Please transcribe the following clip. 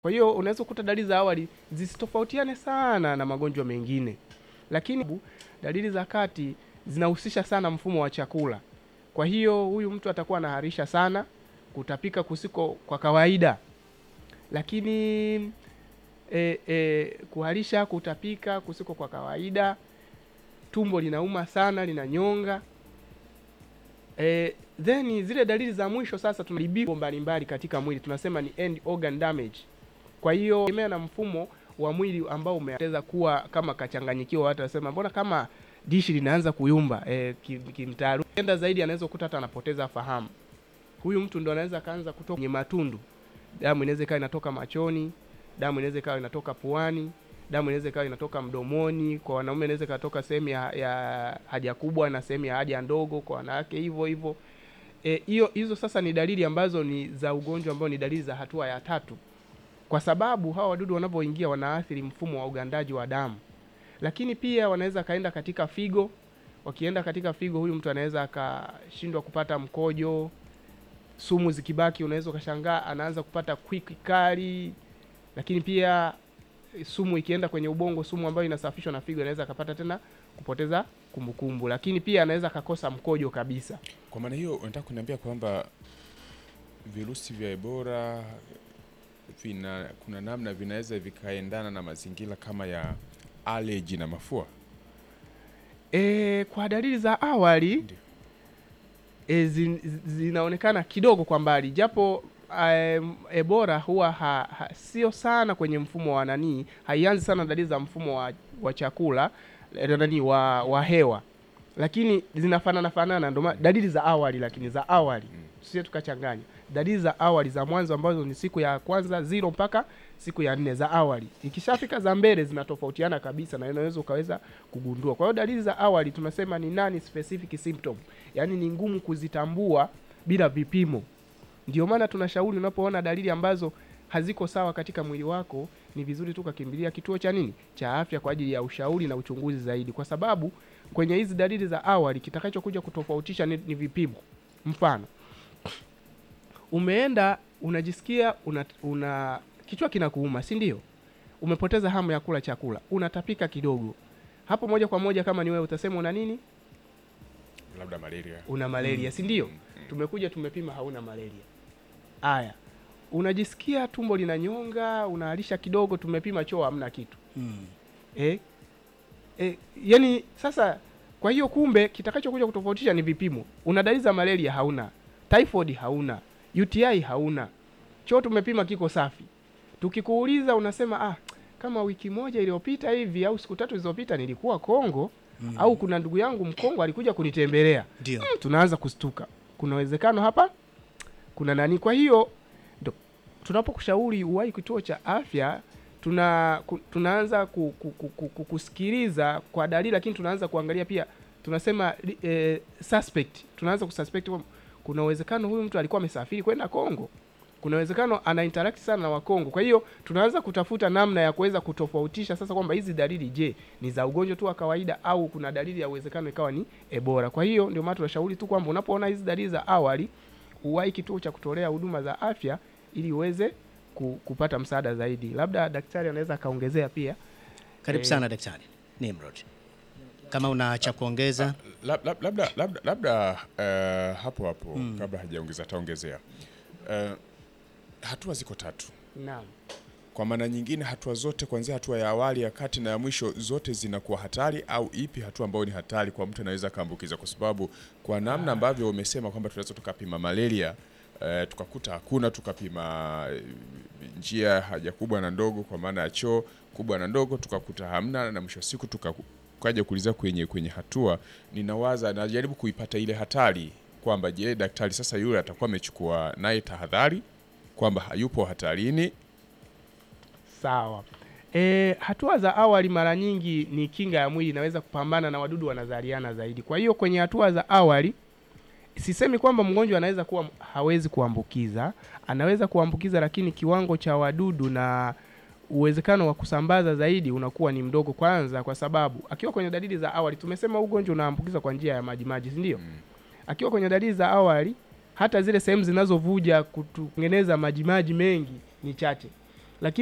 Kwa hiyo unaweza kukuta dalili za awali zisitofautiane sana na magonjwa mengine, lakini dalili za kati zinahusisha sana mfumo wa chakula. Kwa hiyo huyu mtu atakuwa anaharisha sana, kutapika kusiko kwa kawaida, lakini e, e, kuharisha, kutapika kusiko kwa kawaida, tumbo linauma sana, linanyonga. E, then zile dalili za mwisho sasa, tunaribiko mbalimbali katika mwili, tunasema ni end organ damage. Kwa hiyo tegemea na mfumo wa mwili ambao umeanza kuwa kama kachanganyikiwa, watu wasema mbona kama dishi linaanza kuyumba e, kimtaaluma enda zaidi, anaweza kukuta hata anapoteza fahamu. Huyu mtu ndo anaweza kaanza kutoka kwenye matundu, damu inaweza ikawa inatoka machoni, damu inaweza ikawa inatoka puani, damu inaweza ikawa inatoka mdomoni. Kwa wanaume inaweza ikatoka sehemu ya, ya haja kubwa na sehemu ya haja ndogo, kwa wanawake hivyo hivyo. Hiyo e, hizo sasa ni dalili ambazo ni za ugonjwa ambao ni dalili za hatua ya tatu, kwa sababu hawa wadudu wanavyoingia wanaathiri mfumo wa ugandaji wa damu, lakini pia wanaweza kaenda katika figo. Wakienda katika figo, huyu mtu anaweza akashindwa kupata mkojo. Sumu zikibaki, unaweza ukashangaa anaanza kupata kwiki kali, lakini pia sumu ikienda kwenye ubongo, sumu ambayo inasafishwa na figo, anaweza akapata tena kupoteza kumbukumbu kumbu. Lakini pia anaweza akakosa mkojo kabisa. Kwa maana hiyo unataka kuniambia kwamba virusi vya Ebola vina kuna namna vinaweza vikaendana na mazingira kama ya allergy na mafua? E, kwa dalili za awali e, zin, zinaonekana kidogo kwa mbali, japo um, Ebola huwa ha, ha, sio sana kwenye mfumo wa nanii, haianzi sana dalili za mfumo wa, wa chakula nani wa, wa hewa, lakini zinafanana fanana, ndio dalili za awali, lakini za awali mm. Sio tukachanganya dalili za awali za mwanzo ambazo ni siku ya kwanza zero mpaka siku ya nne za awali. Ikishafika za mbele zinatofautiana kabisa, na unaweza ukaweza kugundua. Kwa hiyo dalili za awali tunasema ni nani specific symptom, yaani ni ngumu kuzitambua bila vipimo. Ndio maana tunashauri unapoona dalili ambazo haziko sawa katika mwili wako, ni vizuri tu kakimbilia kituo cha nini cha afya kwa ajili ya ushauri na uchunguzi zaidi, kwa sababu kwenye hizi dalili za awali kitakachokuja kutofautisha ni, ni vipimo. Mfano, umeenda unajisikia una, una kichwa kinakuuma, si ndio? Umepoteza hamu ya kula chakula, unatapika kidogo, hapo moja kwa moja kama ni wewe utasema una nini? Labda malaria. Una malaria, mm. si ndio? Mm, mm. Tumekuja tumepima, hauna malaria. Aya, unajisikia tumbo linanyonga, unaalisha kidogo, tumepima choo, hamna kitu Mm. eh? Eh, yani sasa, kwa hiyo kumbe kitakachokuja kutofautisha ni vipimo. Una dalili za malaria, hauna. Typhoid hauna. UTI hauna. Choo tumepima kiko safi. Tukikuuliza unasema ah, kama wiki moja iliyopita hivi au siku tatu zilizopita nilikuwa Kongo Mm. au kuna ndugu yangu Mkongo alikuja kunitembelea. Ndio. Mm, tunaanza kustuka. Kuna uwezekano hapa kuna nani? Kwa hiyo ndo tunapokushauri uwahi kituo cha afya, tuna ku, tunaanza ku, ku, ku, ku, ku, kusikiliza kwa dalili, lakini tunaanza kuangalia pia, tunasema eh, suspect. Tunaanza kususpect kwamba kuna uwezekano huyu mtu alikuwa amesafiri kwenda Kongo, kuna uwezekano ana interact sana na Wakongo. Kwa hiyo tunaanza kutafuta namna ya kuweza kutofautisha sasa kwamba hizi dalili, je, ni za ugonjwa tu wa kawaida au kuna dalili ya uwezekano ikawa ni Ebola. Kwa hiyo ndio maana tunashauri tu kwamba unapoona hizi dalili za awali uwahi kituo cha kutolea huduma za afya ili uweze ku, kupata msaada zaidi. Labda daktari anaweza akaongezea pia. Karibu Eh, sana Daktari Nimrod, kama una cha kuongeza. Lab- lab- labda labda labda eh, hapo hapo kabla hajaongeza ataongezea. Eh, hatua ziko tatu. Naam. Kwa maana nyingine, hatua zote kuanzia hatua ya awali, ya kati na ya mwisho, zote zinakuwa hatari, au ipi hatua ambayo ni hatari kwa mtu anaweza akaambukiza? Kwa sababu kwa namna ambavyo umesema kwamba tunaweza tukapima malaria eh, tukakuta hakuna, tukapima eh, njia haja kubwa na ndogo, kwa maana ya choo kubwa na ndogo, tukakuta hamna, na mwisho wa siku tuka kaja kuuliza kwenye kwenye hatua, ninawaza najaribu kuipata ile hatari kwamba je, daktari sasa yule atakuwa amechukua naye tahadhari kwamba hayupo hatarini Sawa. E, hatua za awali mara nyingi ni kinga ya mwili inaweza kupambana na wadudu wanazaliana zaidi. Kwa hiyo kwenye hatua za awali sisemi kwamba mgonjwa anaweza kuwa hawezi kuambukiza, anaweza kuambukiza, lakini kiwango cha wadudu na uwezekano wa kusambaza zaidi unakuwa ni mdogo, kwanza kwa sababu akiwa kwenye dalili za awali, tumesema ugonjwa unaambukiza kwa njia ya majimaji, si ndio? Akiwa kwenye dalili za awali, hata zile sehemu zinazovuja kutengeneza majimaji mengi ni chache